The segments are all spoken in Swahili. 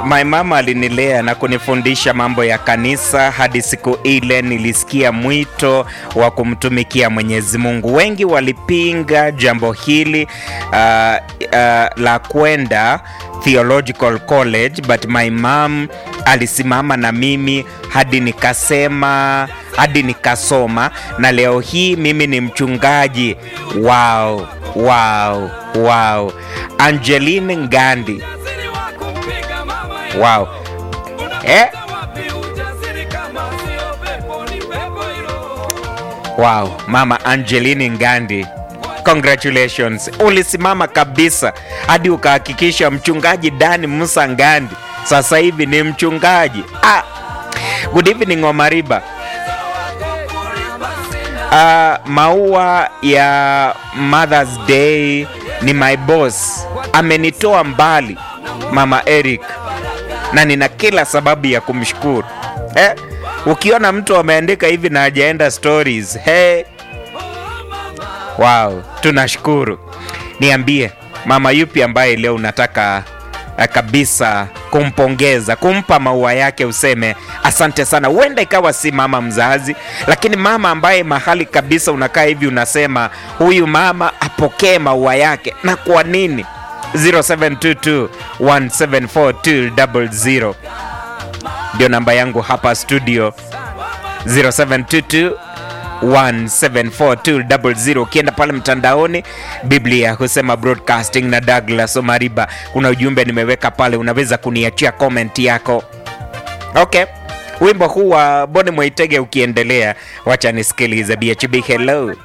My mama alinilea na kunifundisha mambo ya kanisa hadi siku ile nilisikia mwito wa kumtumikia Mwenyezi Mungu. Wengi walipinga jambo hili uh, uh, la kwenda theological college but my mom alisimama na mimi hadi nikasema hadi nikasoma na leo hii mimi ni mchungaji. Wow, wow, wow. Angeline Ngandi. Wow. Eh? Wow, Mama Angeline Ngandi. Congratulations. Ulisimama kabisa hadi ukahakikisha mchungaji Dani Musa Ngandi sasa hivi ni mchungaji. Ah. Good evening Omariba. Uh, maua ya Mother's Day ni my boss. Amenitoa mbali Mama Eric na nina kila sababu ya kumshukuru eh? Ukiona mtu ameandika hivi na hajaenda stories hey. Wow, tunashukuru. Niambie mama yupi ambaye leo unataka uh, kabisa kumpongeza, kumpa maua yake, useme asante sana. Huenda ikawa si mama mzazi, lakini mama ambaye mahali kabisa unakaa hivi unasema huyu mama apokee maua yake. Na kwa nini? 0722 174 ndio namba yangu hapa studio 0722 174 ukienda pale mtandaoni biblia husema broadcasting na douglas omariba kuna ujumbe nimeweka pale unaweza kuniachia comment yako okay wimbo huu wa boni mwaitege ukiendelea wacha nisikilize bhb hello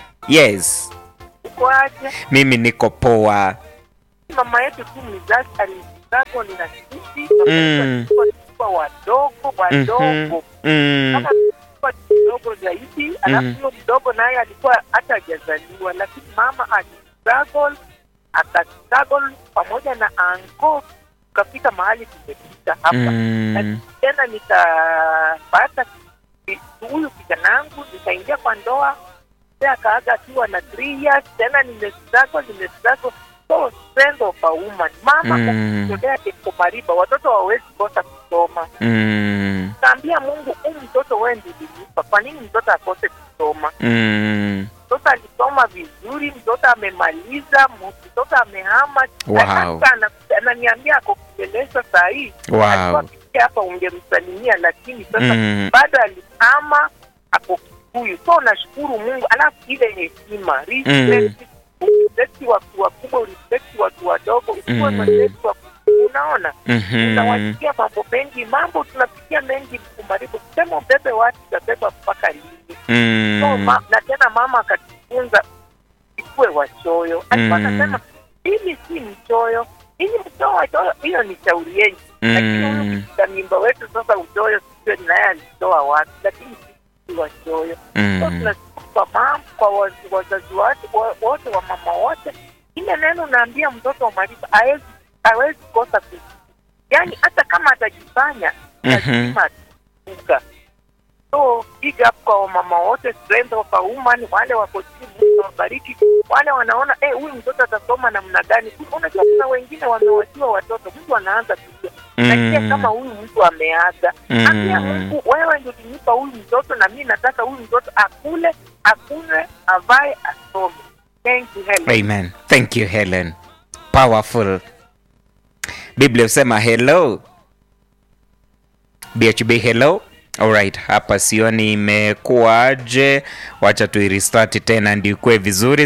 yes Kwaje mimi niko poa mama yetu tu mzazi alizako ni na sisi Mm. kwa wadogo wadogo mm, kama alikuwa mdogo zaidi alafu huyo mdogo naye alikuwa hata hajazaliwa lakini mama alistruggle akastruggle pamoja na anko tukafika mahali tumefika hapa mm, Na tena nikapata ki- huyu kijanangu nikaingia kwa ndoa Mzee akaaga akiwa na three years tena nimestruggle nimestruggle so strength of a woman mama Mm. kujitolea eko mariba watoto hawawezi kosa kusoma mm, kaambia mungu huu mtoto wewe ndiye ulinipa kwa nini mtoto akose kusoma mm. mtoto alisoma vizuri mtoto amemaliza mtoto amehama Wow. Hata ana- ananiambia ako kueleza saa hii Wow. alikuwa akisikia hapa ungemsalimia lakini sasa Mm. bado alihama ako Kikuyu so nashukuru mungu alafu ile heshima respect urespect watu wakubwa urespect watu wadogo usiwe Mm. mrespect wa unaona Mhm. tunawasikia mambo mengi mambo tunapitia mengi kumaribu kusema ubebe watu utabeba mpaka lini Mm. so, ma, na tena mama akatufunza ikuwe wachoyo alikuwa Mm. anasema mimi si mchoyo ili mtoa wachoyo hiyo ni shauri yenyu lakini huyu Mm. mshika mimba wetu sasa uchoyo sijue naye alitoa wapi lakini si wachoyo so Mm. tunashukuru kwa mama kwa waz- wazazi wake wa- wote wa mama wote ile neno naambia mtoto wa mariba hawezi hawezi kosa ku yaani hata kama atajifanya Mhm. lazima atakumbuka so big up kwa wamama wote strength of a woman wale wako chini Mungu awabariki wale wanaona eh huyu mtoto atasoma namna gani unajua kuna wengine wamewachiwa watoto mtu anaanza kujua nasikia Mm. kama huyu mtu ameaga Mm. ambia mungu wewe ndio ulinipa huyu mtoto na mi nataka huyu mtoto akule akunywe avae asome thank you Helen. Amen. Thank you, Helen. Powerful. Biblia husema hello. BHB hello. Alright, hapa sioni imekuwaje. Wacha tuirestart tena ndio ikuwe vizuri.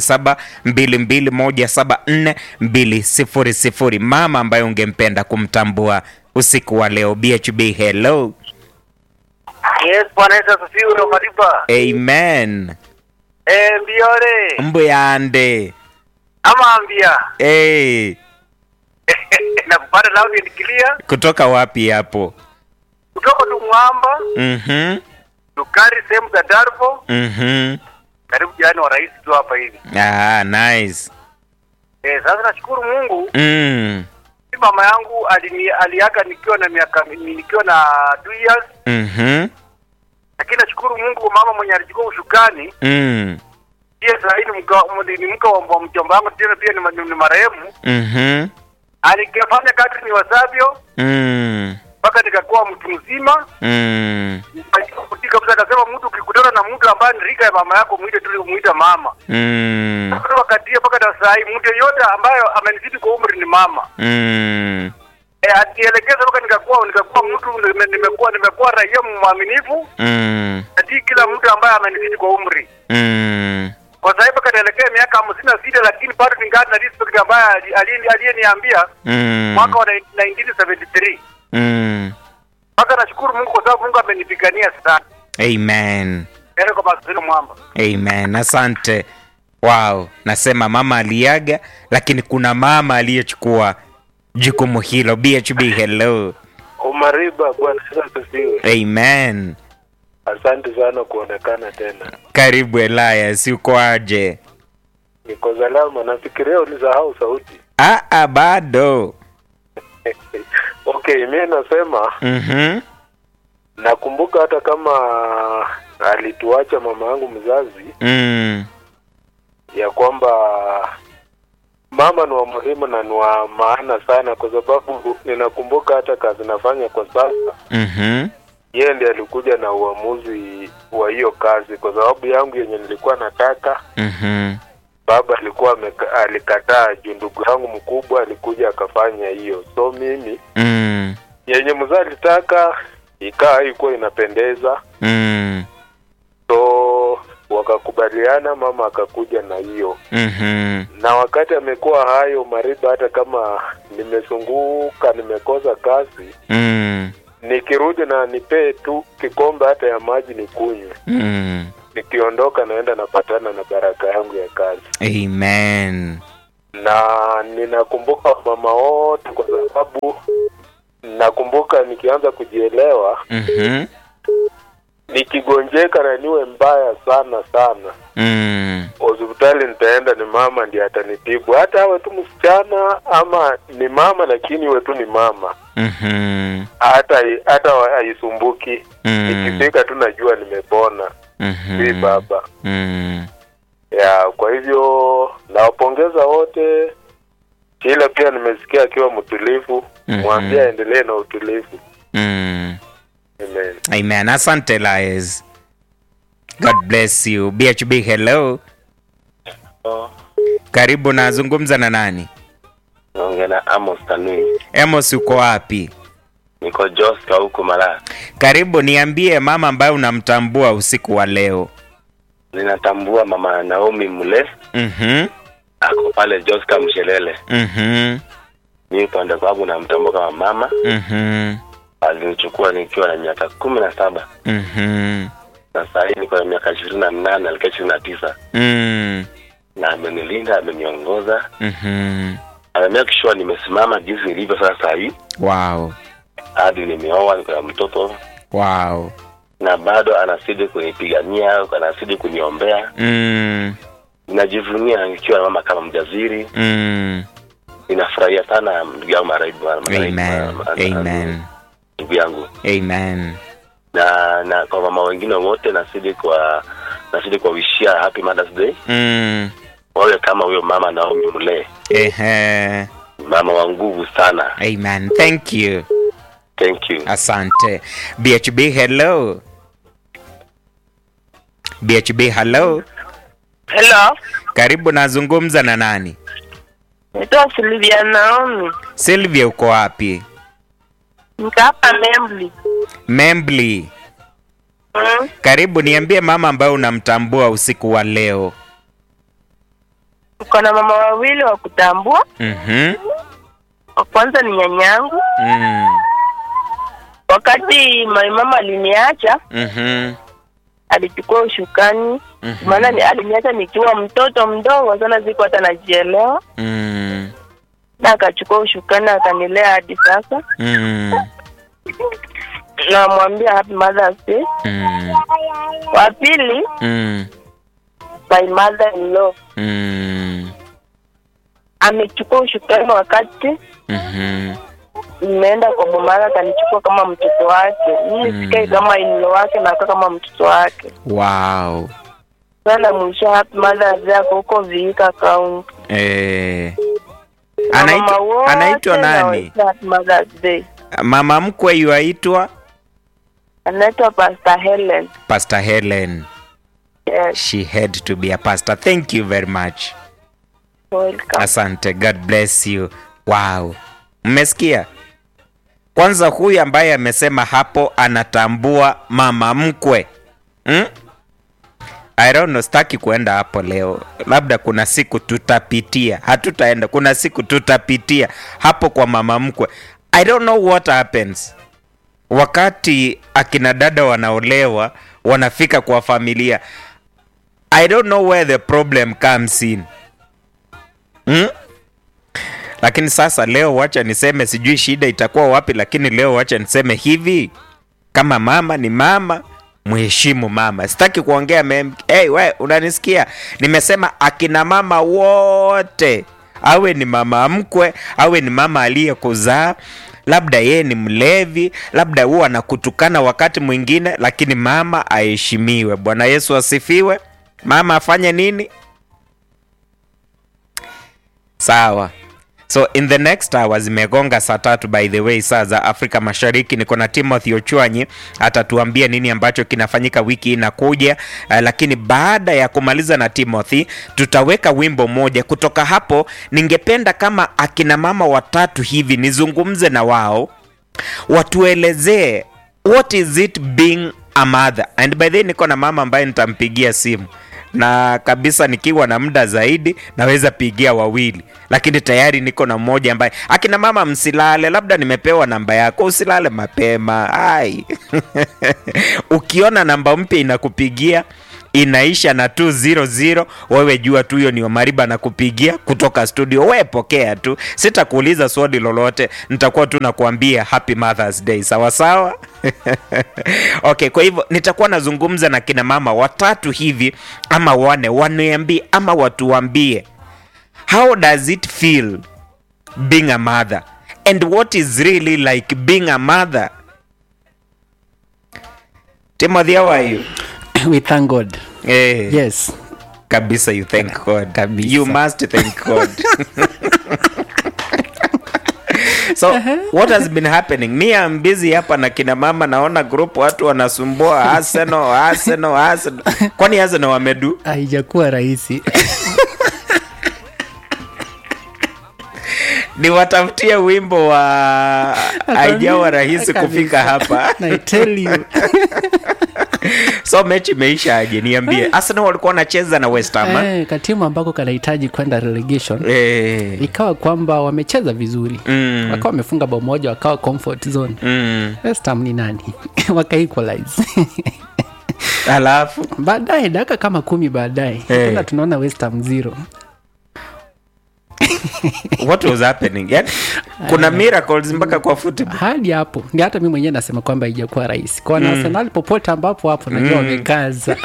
0722174200. Mama ambaye ungempenda kumtambua usiku wa leo. BHB hello. Yes, Bwana Yesu asifiwe Mariba. Amen. Eh, mbiore. Mbuyande. Ama ambia. Hey, na kupata loud and clear kutoka wapi hapo? kutoka tu Mwamba, Mhm. Tukari sehemu za Darbo, Mhm. karibu jirani wa rais tu hapa hivi. Ah, nice. Eh, sasa nashukuru Mungu, Mm. si mama yangu alini, aliaga nikiwa na miaka nikiwa na 2 years, Mhm. lakini nashukuru Mungu mama mwenye alichukua ushukani Mm. pia sasa hivi ni mka ni mke wa wa mjomba wangu tena pia ni, ma- ni marehemu Mhm. alikafanya kadri niwezavyo Mm. mpaka nikakuwa mtu mzima. Mm. Kutii kabisa, akasema mtu ukikutana na mtu ambaye ni rika ya mama yako mwite tu muita mama. Mm. Kutoka wakati hiyo mpaka na saa hii mtu yeyote ambayo amenizidi kwa umri ni mama. Mm. Eh, atielekeza mpaka nikakuwa nikakuwa mtu nime- nimekuwa nimekuwa raia mwaminifu Mm. natii kila mtu ambaye amenizidi kwa umri. Mm. Kwa sasa hivi kanaelekea miaka hamsini na sita lakini bado ningali na respect ambaye ali- ali- aliyeniambia Mm. mwaka wa 1973 Mm. mpaka nashukuru Mungu kwa sababu Mungu amenipigania sana. Amen. Yaani kwa masino mwamba. Amen. Asante. Wow, nasema mama aliaga, lakini kuna mama aliyechukua jukumu hilo. BHB, hello. Umariba, Bwana Yesu asifiwe. Amen. Asante sana kuonekana tena. Karibu Elias, uko aje? Niko salama, nafikiria ulisahau sauti. Ah, ah, bado. Okay, mi nasema Mhm. nakumbuka hata kama alituacha mama yangu mzazi, Mm. ya kwamba mama ni wa muhimu na ni wa maana sana, kwa sababu ninakumbuka hata kazi nafanya kwa sasa, Mhm. yeye ndiye alikuja na uamuzi wa hiyo kazi, kwa sababu yangu yenye nilikuwa nataka Mhm. baba alikuwa ameka, alikataa juu ndugu yangu mkubwa alikuja akafanya hiyo, so mimi Mm. yenye mzee alitaka ikaa haikuwa inapendeza, Mm. so wakakubaliana, mama akakuja na hiyo. Mhm. Na wakati amekuwa hayo mariba, hata kama nimezunguka nimekosa kazi, Mm. nikirudi na nipee tu kikombe hata ya maji nikunywe, Mm. nikiondoka naenda napatana na baraka yangu ya kazi. Amen. na ninakumbuka mama wote kwa sababu nakumbuka nikianza kujielewa Mhm. nikigonjeka na niwe mbaya sana sana Mm. hospitali nitaenda ni mama ndiye atanitibu hata awe tu msichana ama ni mama lakini iwe tu ni mama Mhm. hata hata haisumbuki Mm. nikifika tu najua nimepona Mhm. si baba Mm. ya kwa hivyo nawapongeza wote kila pia nimesikia akiwa mtulivu Mhm. mwambie aendelee na utulivu Mm. amen Amen. Asante Elias. God bless you. BHB, hello. Karibu, nazungumza na nani? Naongea na Amos Tanui. Amos, uko wapi? Niko Joska huku Malaya. Karibu, niambie mama ambaye unamtambua usiku wa leo. Ninatambua mama Naomi Mule Mhm. ako pale Joska Mshelele. Mhm. Mimi upande wangu namtambua kama mama, Mhm. alinichukua nikiwa na miaka kumi na saba Mhm. na saa hii niko na miaka ishirini na nane alikia ishirini na tisa Mm. na amenilinda, ameniongoza, Mhm. amemake sure nimesimama jinsi nilivyo sasa saa hii Wow. hadi nimeoa, niko na mtoto Wow. na bado anazidi kunipigania, anazidi kuniombea. Mm. Ninajivunia nikiwa na mama kama mjaziri. Mm. Ninafurahia sana ndugu yangu Maraibu, Amen. Amen. ndugu yangu Amen. na na kwa mama wengine wote nazidi kwa nazidi kuwawishia happy Mother's Day, Mm. wawe kama huyo mama Naomi Mule, Ehe. mama wa nguvu sana. Amen. Thank you. Thank you. Asante. BHB, hello. BHB, hello. Hello, Karibu, nazungumza na nani? naitwa Silvia Naomi, Sylvia, uko wapi? niko hapa Membli. Membli. Mm. Karibu, niambie mama ambaye unamtambua usiku wa leo. Uko na mama wawili wa kutambua. Mhm. Wa kwanza ni nyanyangu. Mm. Wakati my mama aliniacha, Mhm. alichukua ushukani, Mhm. maana ni- aliniacha nikiwa mtoto mdogo sana, siku hata najielewa, Mm. na akachukua ushukani akanilea hadi sasa. Mm. Namwambia happy Mother's Day. Mm. Wa pili Mm. my mother in law Mm. amechukua ushukani wakati Mhm. nimeenda kwa bomara, akanichukua kama mtoto wake. Mimi Mm. sikai kama inlo wake, nakaa kama mtoto wake. Wow. sana mwisho happy Mother's Day ako huko Viika kaunti. Eh. Anaitwa- Mama wote anaitwa nani? na Happy Mother's Day. mama mkwe yuaitwa Anaitwa Pastor Helen. pastor helen Yes, she had to be a pastor thank you very much welcome. asante god bless you wow mmesikia kwanza huyu ambaye amesema hapo anatambua mama mkwe hmm? I don't know, sitaki kuenda hapo leo labda kuna siku tutapitia hatutaenda kuna siku tutapitia hapo kwa mama mkwe i don't know what happens wakati akina dada wanaolewa wanafika kwa familia i don't know where the problem comes in hmm? lakini sasa leo wacha niseme sijui shida itakuwa wapi lakini leo wacha niseme hivi kama mama ni mama mheshimu mama sitaki kuongea mem hey, we unanisikia nimesema akina mama wote awe ni mama mkwe awe ni mama aliyekuzaa labda yeye ni mlevi labda huwa anakutukana wakati mwingine lakini mama aheshimiwe bwana yesu asifiwe mama afanye nini sawa so in the next hour zimegonga saa tatu by the way saa za afrika mashariki niko na timothy ochwanyi atatuambia nini ambacho kinafanyika wiki inakuja uh, lakini baada ya kumaliza na timothy tutaweka wimbo moja kutoka hapo ningependa kama akina mama watatu hivi nizungumze na wao watuelezee what is it being a mother and by the way niko na mama ambaye nitampigia simu na kabisa nikiwa na muda zaidi naweza pigia wawili lakini tayari niko na mmoja ambaye akina mama msilale labda nimepewa namba yako usilale mapema ai ukiona namba mpya inakupigia inaisha na 200 wewe jua tu hiyo ni omariba na kupigia kutoka studio we pokea tu sitakuuliza swali lolote nitakuwa tu nakuambia happy mothers day sawa sawa okay kwa hivyo nitakuwa nazungumza na kina mama watatu hivi ama wane waniambie ama watuambie how does it feel being a mother and what is really like being a mother timothy how are you we thank god eh, yes kabisa you thank god Kabisa. you must thank god so what has been happening mi am busy hapa na kina mama naona group watu wanasumbua arsenal arsenal arsenal kwani arsenal wamedu haijakuwa rahisi niwatafutie wimbo wa haijawa rahisi Kabisa. kufika hapa I tell you so mechi imeisha aje niambie arsenal walikuwa wanacheza na west ham eh. eh, katimu ambako kanahitaji kwenda relegation Eh. ikawa kwamba wamecheza vizuri Mm. wakawa wamefunga bao moja wakawa comfort zone Mm. West Ham ni nani waka equalize alafu baadaye dakika kama kumi baadaye Eh. tena tunaona West Ham zero what was happening yani, kuna miracles mpaka kwa football hadi hapo ndi hata mi mwenyewe nasema kwamba haijakuwa rahisi kwa mm. Arsenal popote ambapo hapo najua wamekaza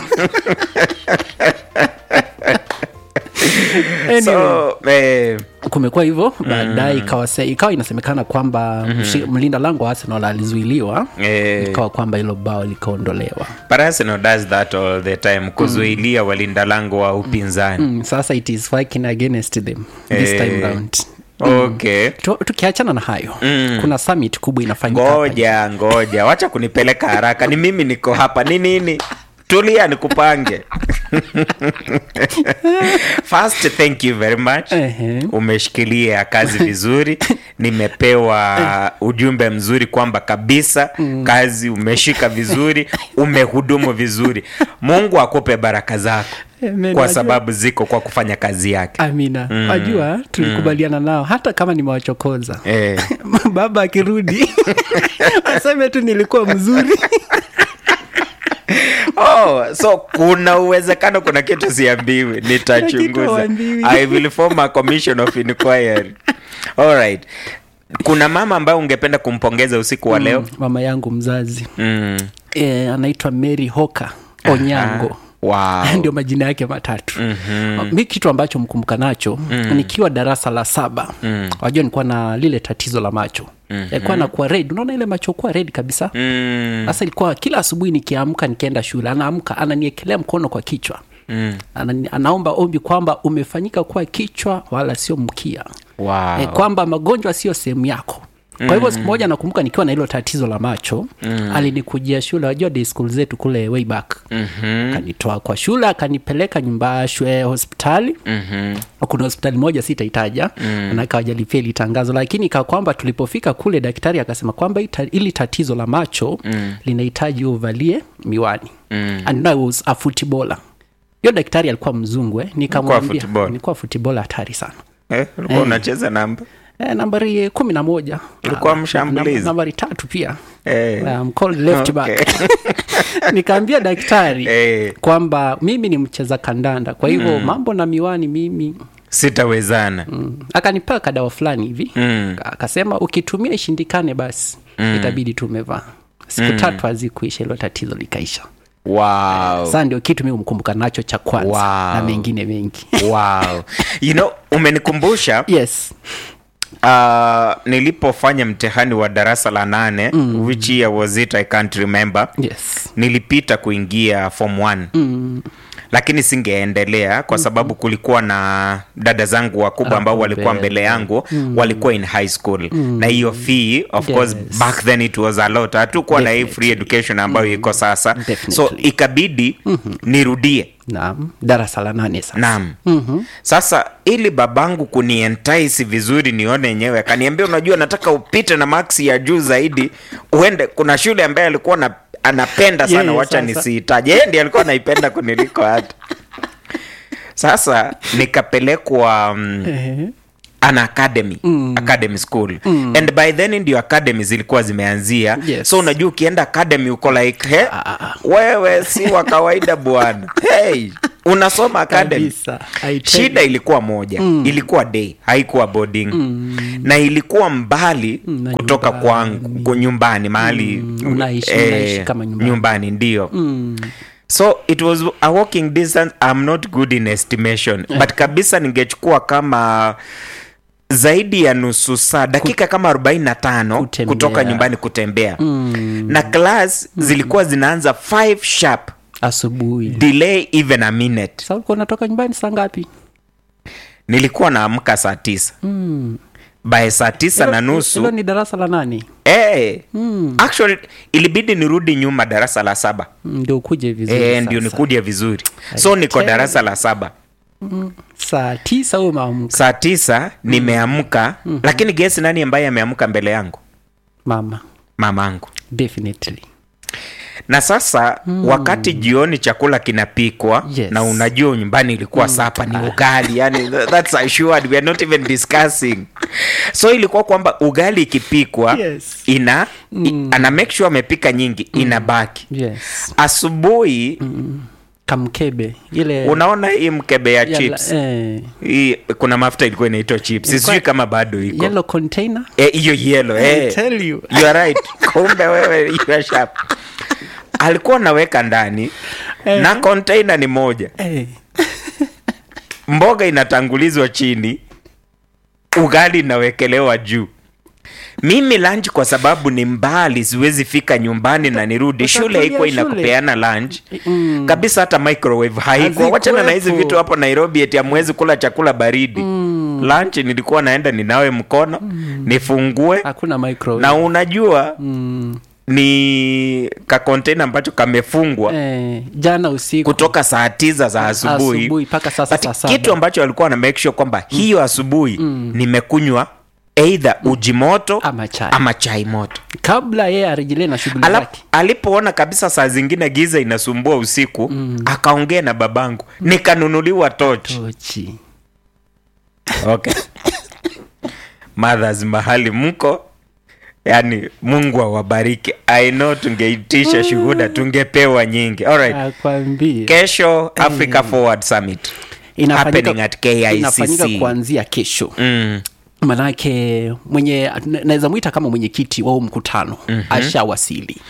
anyway, so eh, kumekuwa hivyo baadaye ikawa se- ikawa inasemekana kwamba mshi- mlinda lango wa Arsenal alizuiliwa eh, ikawa kwamba hilo bao likaondolewa but Arsenal does that all the time kuzuilia walinda lango wa upinzani mm, sasa it is working against them this Eh. time round okay Tu- tukiachana na hayo mm. kuna summit kubwa inafanyika hapa ngoja ngoja wacha kunipeleka haraka ni mimi niko hapa ni nini tulia nikupange first thank you very much Ehe. umeshikilia kazi vizuri nimepewa ujumbe mzuri kwamba kabisa kazi umeshika vizuri umehudumu vizuri mungu akupe baraka zako Amen, kwa wajua- sababu ziko kwa kufanya kazi yake amina wajua tulikubaliana nao hata kama nimewachokoza eh. baba akirudi aseme tu nilikuwa mzuri oh, so kuna uwezekano kuna kitu siambiwi kitu nitachunguza huambiwi. i will form a commission of inquiry alright kuna mama ambaye ungependa kumpongeza usiku wa leo mama yangu mzazi mm. e, anaitwa mary hoka onyango wow. ndio majina yake matatu mm-hmm. mi kitu ambacho mkumbuka nacho mm. nikiwa darasa la saba mm. wajua nilikuwa na lile tatizo la macho mm-hmm. yalikuwa nakuwa red unaona ile macho kuwa red kabisa mm. sasa ilikuwa kila asubuhi nikiamka nikienda shule anaamka ananiekelea mkono kwa kichwa mm. Ana, anaomba ombi kwamba umefanyika kuwa kichwa wala sio mkia wow. e, kwamba magonjwa sio sehemu yako kwa hivyo siku moja nakumbuka nikiwa na hilo tatizo la macho mm. alinikujia shule wajua day school zetu kule way back mm-hmm. akanitoa kwa shule akanipeleka nyumba shule hospitali mm-hmm. kuna hospitali moja sitaitaja mm. manake hawajalipia ili tangazo lakini ika kwamba tulipofika kule daktari akasema kwamba ita- ili tatizo la macho mm. linahitaji uvalie miwani mm. and I was a footballer hiyo daktari alikuwa mzungu eh. nikamwambia footballer. nilikuwa footballer hatari sana eh, ulikuwa unacheza namba Eh, nambari kumi na moja Ulikuwa Ah, mshambulizi. nam- nambari tatu pia Eh. I'm called left back nikaambia daktari Eh. kwamba mimi ni mcheza kandanda kwa hivyo mambo na miwani mimi sitawezana mm. akanipea kadawa fulani hivi Mm. Ka- akasema ukitumia ishindikane basi itabidi tu umevaa siku tatu hazikuisha hilo tatizo likaisha wow. saa ndio kitu mi umkumbuka nacho cha kwanza Wow. na mengine mengi wow. you know umenikumbusha yes uh, nilipofanya mtihani wa darasa la nane mm. which year was it i can't remember yes nilipita kuingia form 1 mm. lakini singeendelea kwa sababu kulikuwa na dada zangu wakubwa ambao Hapo walikuwa mbele. mbele yangu mm. walikuwa in high school mm. na hiyo fee of Yes. course back then it was a lot hatukuwa na hii free education ambayo iko sasa so Definitely. ikabidi mm-hmm. nirudie naam darasa la nane sasa naam mm-hmm. sasa ili babangu kunientaisi vizuri nione yenyewe akaniambia unajua nataka upite na maksi ya juu zaidi uende kuna shule ambaye alikuwa na, anapenda sana Yeye wacha sasa. nisiitaje yeye ndiye alikuwa anaipenda kuniliko hata sasa nikapelekwa um, Ehe. an academy mm. academy school mm. and by then ndio academy zilikuwa zimeanzia Yes. so unajua ukienda academy uko like he wewe si wa kawaida bwana hey, unasoma academy Kabisa, I tell shida you. ilikuwa moja mm. ilikuwa day haikuwa boarding mm. na ilikuwa mbali na kutoka nyumbani. kwangu kwa nyumbani mahali Mm, unaishi- unaishi kama nyumbani. nyumbani ndio mm. so it was a walking distance i'm not good in estimation but kabisa ningechukua kama zaidi ya nusu saa dakika kama 45 Kutembea. kutoka nyumbani kutembea mm. na class zilikuwa zinaanza 5 sharp asubuhi delay even a minute sasa ulikuwa unatoka nyumbani saa ngapi nilikuwa naamka saa tisa mm. by saa tisa na hilo nusu ni darasa la nane hey, mm. actually ilibidi nirudi nyuma darasa la saba Mm, ndio ukuje vizuri Eh, sasa. ndio nikuje vizuri so niko tell darasa la saba saa tisa huyo maamka saa tisa nimeamka mm-hmm. lakini gesi nani ambaye ameamka mbele yangu mama mamangu definitely na sasa mm. wakati jioni chakula kinapikwa Yes. na unajua nyumbani ilikuwa mm. sapa ni ugali yani th- that's assured we are not even discussing so ilikuwa kwamba ugali ikipikwa Yes. ina mm. ana make sure amepika nyingi mm. inabaki yes asubuhi kamkebe ile unaona hii mkebe ya ya la- chips eh, hii kuna mafuta ilikuwa inaitwa chips sijui kama bado iko yellow container Eh, hiyo yelo I eh. tell you. you are right kumbe wewe you are sharp alikuwa naweka ndani na container ni moja eh, mboga inatangulizwa chini ugali inawekelewa juu mimi lunch kwa sababu ni mbali siwezi fika nyumbani na nirudi shule Utatulia haikuwa shule. inakupeana lunch mm. kabisa hata microwave haiko Hazikuwepo. wachana na hizi vitu hapo nairobi eti amwezi kula chakula baridi mm. lunch nilikuwa naenda ninawe mkono mm. nifungue hakuna microwave na unajua mm, ni ka container ambacho kamefungwa eh, jana usiku kutoka saa tisa za asubuhi asubuhi mpaka sasa But saa saba kitu ambacho alikuwa na make sure kwamba hiyo asubuhi nimekunywa eidha uji moto Ama chai. ama chai moto kabla yeye arejelee na shughuli Ala, zake alipoona kabisa saa zingine giza inasumbua usiku akaongea na babangu nikanunuliwa toch tochi okay. mothers mahali mko yani mungu awabariki i know tungeitisha shuhuda tungepewa nyingi Alright. akwambie kesho africa forward summit happening at KICC. inafanyika kuanzia kesho mm. manake mwenye na- naweza mwita kama mwenyekiti wa huu mkutano mm-hmm. ashawasili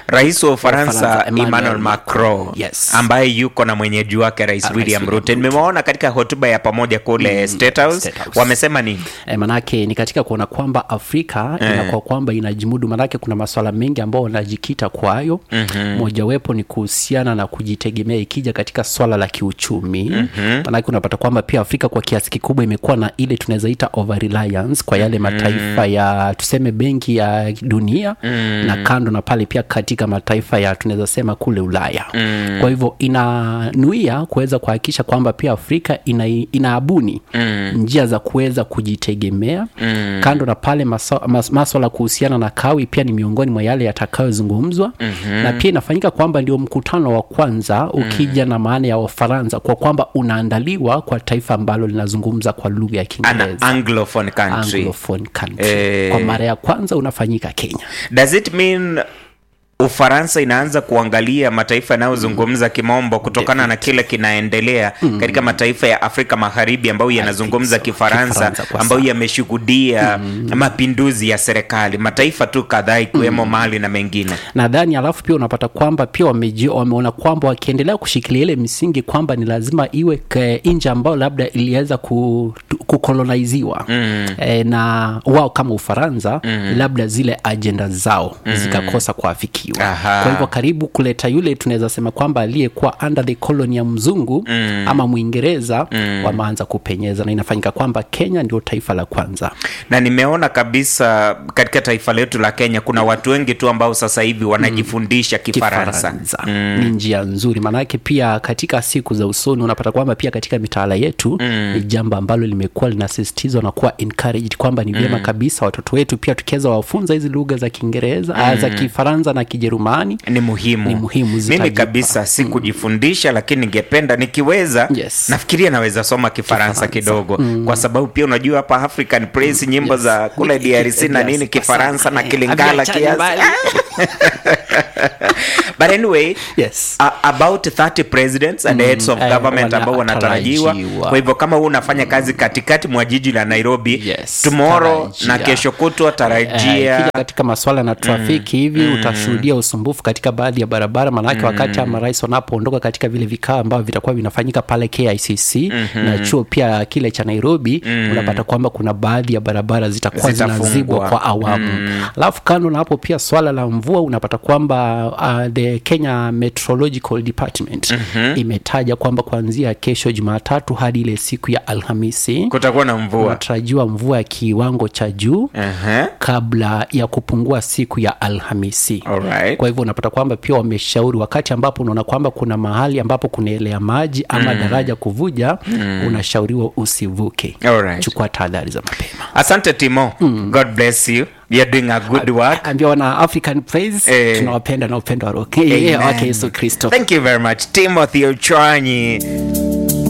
rais wa ufaransa Ufaransa, emmanuel, Emmanuel macron Macron, yes. ambaye yuko na mwenyeji wake rais Rais william William ruto nimewaona katika hotuba ya pamoja kule state house State House. wamesema nini E, manake ni katika kuona kwamba Afrika Eh. inakuwa kwamba inajimudu, manake kuna maswala mengi ambayo wanajikita kwayo. mm-hmm. Mojawapo ni kuhusiana na kujitegemea ikija katika swala la kiuchumi. mm-hmm. Manake unapata kwamba pia Afrika kwa kiasi kikubwa imekuwa na ile tunaweza ita over reliance kwa yale mataifa ya tuseme benki ya dunia na kando na pale pia katika mataifa ya tunaweza sema kule Ulaya. Kwa hivyo inanuia kuweza kuhakikisha kwamba pia Afrika ina, inaabuni njia za kuweza kujitegemea kando na pale maso- mas, maswala kuhusiana na kawi pia ni miongoni mwa yale yatakayozungumzwa na pia inafanyika kwamba ndio mkutano wa kwanza ukija na maana ya Ufaransa kwa kwamba unaandaliwa kwa taifa ambalo linazungumza kwa lugha ya an Kiingereza anglophone country Anglophone country. Eh. Kwa mara ya kwanza unafanyika Kenya. does it mean ufaransa inaanza kuangalia mataifa yanayozungumza kimombo kutokana na kile kinaendelea katika mataifa ya afrika magharibi ambayo yanazungumza so. kifaransa Kifaransa kwa ambayo sana. yameshuhudia mapinduzi ya serikali mataifa tu kadhaa ikiwemo mali na mengine nadhani alafu pia unapata kwamba pia wameji, wameona kwamba wakiendelea kushikilia ile misingi kwamba ni lazima iwe ke- nchi ambayo labda iliweza ku, kukolonaiziwa mm. e, na wao kama ufaransa mm. labda zile ajenda zao mm. zikakosa kuafikiwa Aha. kwa hivyo karibu kuleta yule tunaweza sema kwamba aliyekuwa under the colony ya mzungu mm. ama mwingereza mm. wameanza kupenyeza na inafanyika kwamba kenya ndio taifa la kwanza na nimeona kabisa katika taifa letu la kenya kuna watu wengi tu ambao sasa hivi wanajifundisha kifaransa ni njia nzuri maanake pia katika siku za usoni unapata kwamba pia katika mitaala yetu mm. ni jambo ambalo limekuwa linasisitizwa na kuwa encouraged kwamba ni vyema kabisa watoto wetu pia tukiweza wafunza hizi lugha za kiingereza mm. za kifaransa na kijerumani ni muhimu Ni muhimu, mimi zitajipa. kabisa si kujifundisha lakini ningependa nikiweza Yes. nafikiria naweza soma kifaransa Kifaransa. kidogo kwa sababu pia unajua hapa african praise nyimbo Yes. za kule drc na Yes, nini kwa kifaransa sana. na Eh, kilingala haviachani kiasi mbali. but anyway Yes. a- about 30 presidents and heads of eh, government ambao wanatarajiwa wanatarajiwa. kwa hivyo kama huu unafanya kazi katikati mwa jiji la nairobi Yes, tomorrow tarajia. na kesho kutwa Eh, tarajia ikija katika maswala na trafiki hivi utashuhudia usumbufu katika baadhi ya barabara maanake wakati ama rais wanapoondoka katika vile vikao ambavyo vitakuwa vinafanyika pale kicc na chuo pia kile cha nairobi unapata kwamba kuna baadhi ya barabara zitakuwa Zitafungwa. zinazibwa kwa awamu alafu kando na hapo pia swala la mvua unapata kwamba uh, the kenya meteorological department imetaja kwamba kuanzia kesho jumatatu hadi ile siku ya alhamisi kutakuwa na mvua unatarajiwa mvua ya kiwango cha juu Aha. kabla ya kupungua siku ya alhamisi Alright. kwa hivyo unapata kwamba pia wameshauri wakati ambapo unaona kwamba kuna mahali ambapo kunaelea maji ama daraja kuvuja unashauriwa usivuke Alright. chukua tahadhari za mapema asante timo god bless you you're doing a good work ambia wana african praise Eh. tunawapenda na upendo wa roho Eh, Amen. wake yesu kristo thank you very much timothy ochwanyi